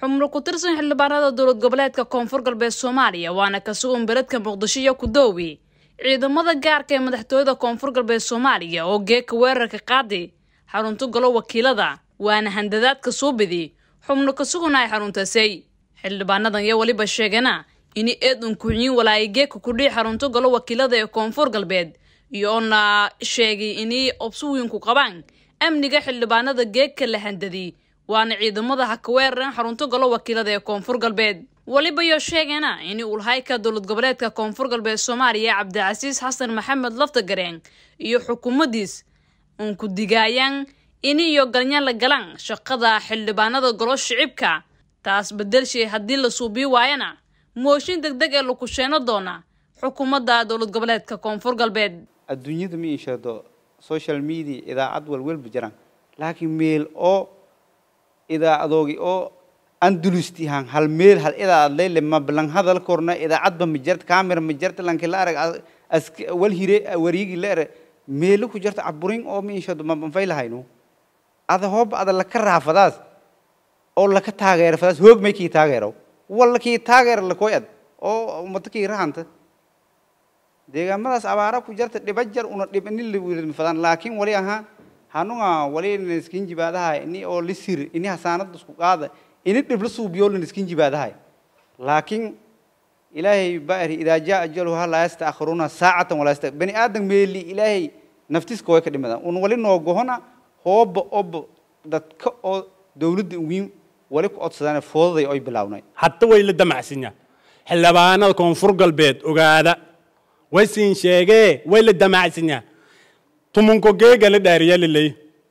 xubno ku tirsan xildhibaanada dowlad goboleedka koonfur galbeed soomaaliya waana ka sugan beledka muqdisho iyo kudoowi ciidamada gaarka ee madaxtooyada koonfur galbeed soomaaliya oo geeka weerarka qaadi xarunto golo wakiilada waana handadaadka suubidi xubno ka sugan ay xaruntasay xildhibaanadan iyo weliba sheegana ini eed unkuxyin walaay geeka kudhii xarunto golo wakiilada ee koonfur galbeed iyoona sheegay inay obsuwiinku qabaan amniga xildhibaanada geegka la handadiy waana ciidamada ha ka weerareen xarunto golo wakiilada ee koonfur galbeed weliba iyo sheegana in ulhayka dowlad goboleedka koonfur galbeed soomaaliya cabdicasiis xasan maxamed laftagareen iyo xukuumadiis unku digaayaan in iyo galnyaan la galaan shaqada xildhibaanada golo shicibka taas bedelshay haddii la suubii waayana mooshin deg deg ee lakusheeno doona xukuumadda dowlad goboleedka koonfur galbeed adduunyada ma iisheedo social media idaacad walwalba jiraan laakiin meel oo idaacadoogii oo andulustihan hal meel hal idaacad leyle ma balan hadal korna idaacadba ma jirta camera ma jirta lanki la arag wal hire wariigi la ere meelo ku jirta caburin oo ma iisheedo ma banfay lahayno ada hooba ada laka raafadaas oo laka taageero fadaas hoog may kii taageero walla kii taageero lakoy ad oo ummado kii rahanta deegaamadaas abaara ku jirta dhibajar una dhibanin lafadaan laakiin wali ahaa hanuga wali niskin jibaadahay ini oo lisir ini hasaanada isku qaada ini dhibla suubiyo niskin jibaadahay laakiin ilaahay baari idaa jaa ajaluha laa yastaakhiruuna saacatan walaa yasta bani aadan meeli ilaahay naftiska way ka dhimadaan un wali noo gohona hooba oba dadka oo dowladda ugiin wali ku codsadaan foodaday oy bilawnay hadda way la damacsinya xildhibaanada koonfur galbeed ogaada way siin sheegee way la damacsinya tumunko geega la dhaariya lilay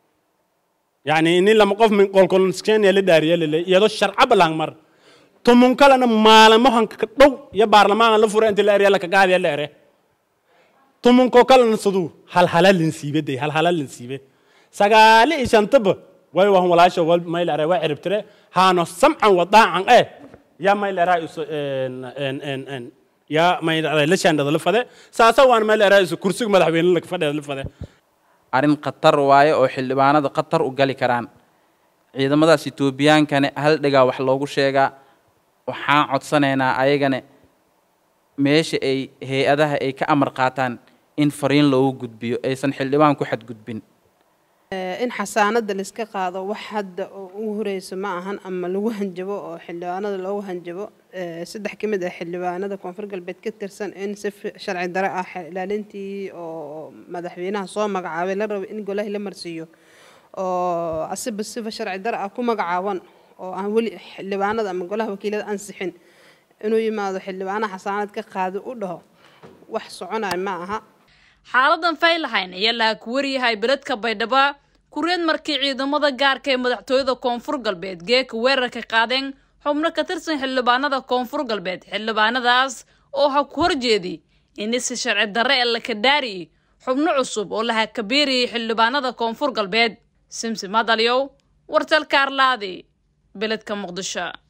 yani ini lama qof min qolkolskenya la dhaariya lilay iyadoo sharcaba lang mar tumun kalena maalamo hanka dhow iyo baarlamaanka la fura inta la eriya laka gaadiya la ere tumunko kalena siduu halhala linsiibe day halhala linsiibe sagaali iyo shantaba way wahan walaasha wal mayl are waa ciribtire haano samcan wadaacan eh ya mayl eraa isu ya mayl are la shaandhada la fade saasa waan mayl eraa isu kursiga madaxweyne la fadheeda la fade arrin khatar waaye oo xildhibaanada khatar u gali karaan ciidamadaas etoobiyaankane hal dhigaa wax loogu sheegaa waxaan codsanaynaa ayagane meesha ay hay-adaha ay ka amar qaataan in fariin loogu gudbiyo aysan xildhibaan ku xadgudbin in xasaanada laiska qaado wax hadda oo ugu horeyso ma ahan ama lagu hanjabo oo xildhibaanada loogu hanjabo saddex ka mid ah xildhibaanada koonfur galbeed ka tirsan in si sharci dare ah ilaalintii oo madaxweynaha soo magacaabay la rabo in golaha la marsiiyo oo asiba sifa sharci dare ah ku magacaaban oo aan weli xildhibaanada ama golaha wakiilada ansixin inuu yimaado xildhibaanaha xasaanad ka qaado u dhaho wax soconaya ma aha xaaladan faylahayn ayaa laha ku waryahay beledka baydhabo kureed markii ciidamada gaarka ee madaxtooyada koonfur galbeed geeka weerarka qaadeen xubno ka tirsan xildhibaanada koonfur galbeed xildhibaanadaas oo ha ku horjeedi in si sharci darre ee laka dhaari xubno cusub oo laha kabiiriyay xildhibaanada koonfur galbeed simsi madalyow wartalka arlaadi beledka muqdisho